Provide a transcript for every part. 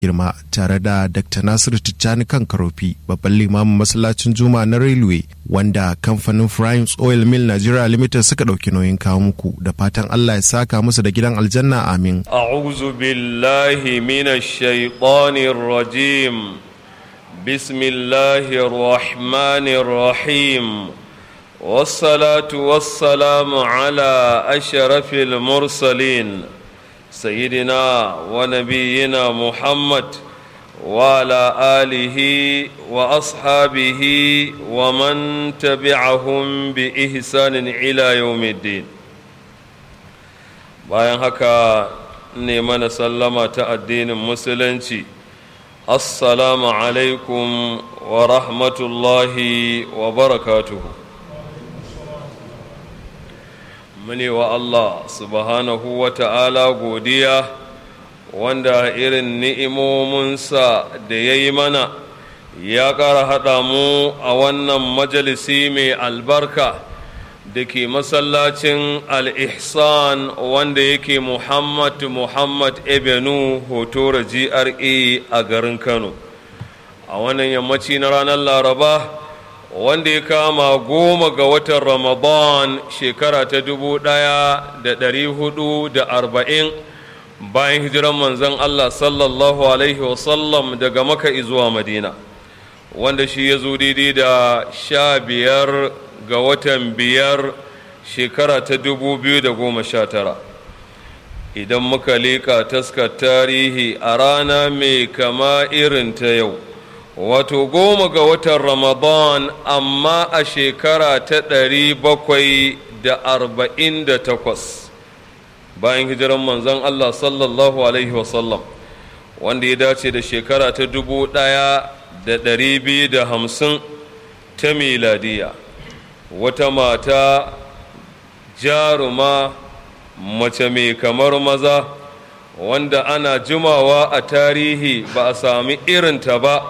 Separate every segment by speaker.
Speaker 1: girma tare da dr nasiru tijjani kan karofi babban limamin masallacin juma na railway wanda kamfanin primes oil mill nigeria limited suka ɗauki nauyin kawo muku da fatan allah ya saka musu da gidan aljanna amin
Speaker 2: a'udhu billahi minash shaitanir rajim bismillahir rahmanir rahim والصلاة والسلام على أشرف المرسلين سيدنا ونبينا محمد وعلى آله وأصحابه ومن تبعهم بإحسان إلى يوم الدين bayan haka ne mana sallama ta addinin musulunci assalamu alaikum wa rahmatullahi wa barakatuhu mune wa Allah subhanahu wa ta'ala godiya wanda irin ni'imominsa da ya yi mana ya ƙara haɗa mu a wannan majalisi mai albarka da ke masallacin al-ihsan wanda yake muhammad muhammad ebenu hotora gra a garin kano a wannan yammaci na ranar laraba wanda ya kama goma ga watan ramadan shekara ta dubu ɗaya da ɗari hudu da arba'in bayan hijiran manzon allah sallallahu alaihi wasallam daga maka zuwa madina wanda shi ya zo daidai da sha biyar ga watan biyar shekara ta dubu biyu da goma sha tara idan muka leƙa taskar tarihi a rana mai kama irin ta yau wato goma ga watan ramadan amma a shekara ta ɗari bakwai da arba'in da takwas bayan hijiran manzon allah sallallahu alaihi wasallam wanda ya dace da shekara ta dubu ɗaya da ɗari biyu da hamsin ta miladiya wata mata jaruma mace mai kamar maza wanda ana jimawa a tarihi ba a sami irinta ba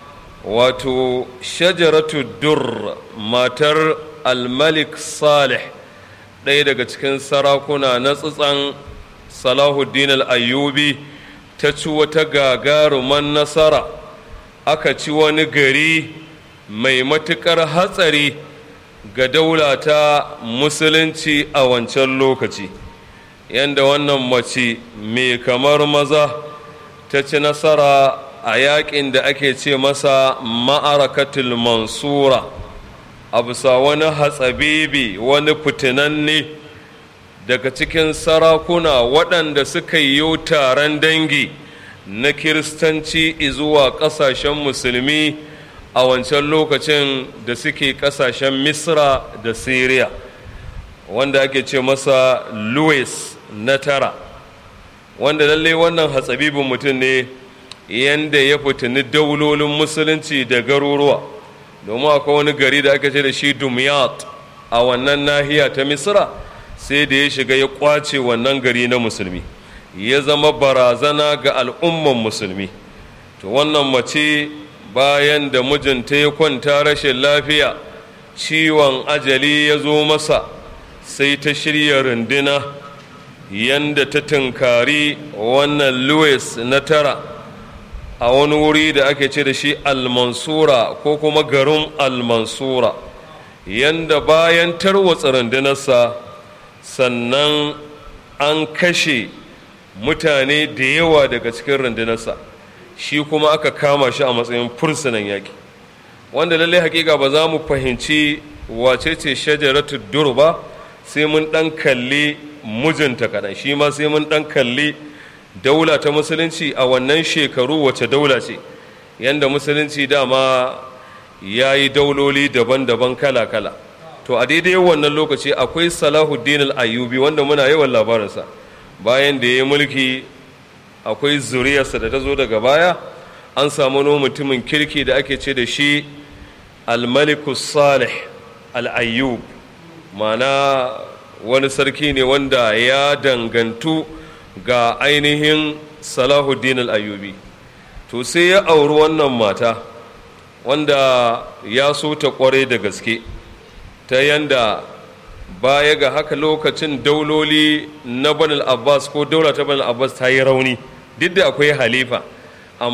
Speaker 2: wato shajaratu dur matar almalik salih ɗaya daga cikin sarakuna na tsitsan salahuddin al'ayyubi ta ci wata gagaruman nasara aka ci wani gari mai matuƙar hatsari ga daula ta musulunci a wancan lokaci yadda wannan mace mai kamar maza ta ci nasara a yakin da ake ce masa ma'arakatul mansura a bisa wani hatsabibi wani fitinanne daga cikin sarakuna waɗanda suka yi taron dangi na kiristanci zuwa ƙasashen musulmi a wancan lokacin da suke ƙasashen misra da syria wanda ake ce masa louis na tara wanda lalle wannan hatsabibin mutum ne yanda ya fitini daulolin musulunci da garuruwa domin akwai wani gari da aka ce da shi dumyat a wannan nahiya ta misra sai da ya shiga ya kwace wannan gari na musulmi ya zama barazana ga al'umman musulmi to wannan mace bayan da mijinta ya kwanta rashin lafiya ciwon ajali ya zo masa sai ta shirya runduna yanda ta tunkari wannan louis na tara a wani wuri da ake ce da shi almansura ko kuma garin almansura yanda bayan tarwatsa rundunarsa sannan an kashe mutane da yawa daga cikin rundunarsa shi kuma aka kama shi a matsayin fursunan yaƙi wanda lallai hakika ba za mu fahimci wace ce shajaratu dur ba sai mun ɗan kalli mijinta kaɗan shi ma sai mun ɗan kalli daula ta musulunci a wannan shekaru wace daula ce yadda musulunci dama ya yi dauloli daban-daban kala-kala to a daidai wannan lokaci akwai salahuddin al-ayyubi wanda muna yawan labarinsa bayan da ya yi mulki akwai zuriyarsa da ta zo daga baya an samu wani mutumin kirki da ake ce da shi al-malikus salih al-ayyub mana wani sarki ne wanda ya dangantu ga ainihin salahuddin al-ayyubi to sai ya auri wannan mata wanda ya so ta kware da gaske ta yanda baya ga haka lokacin dauloli na banal abbas ko daula ta banal abbas ta yi rauni duk da akwai halifa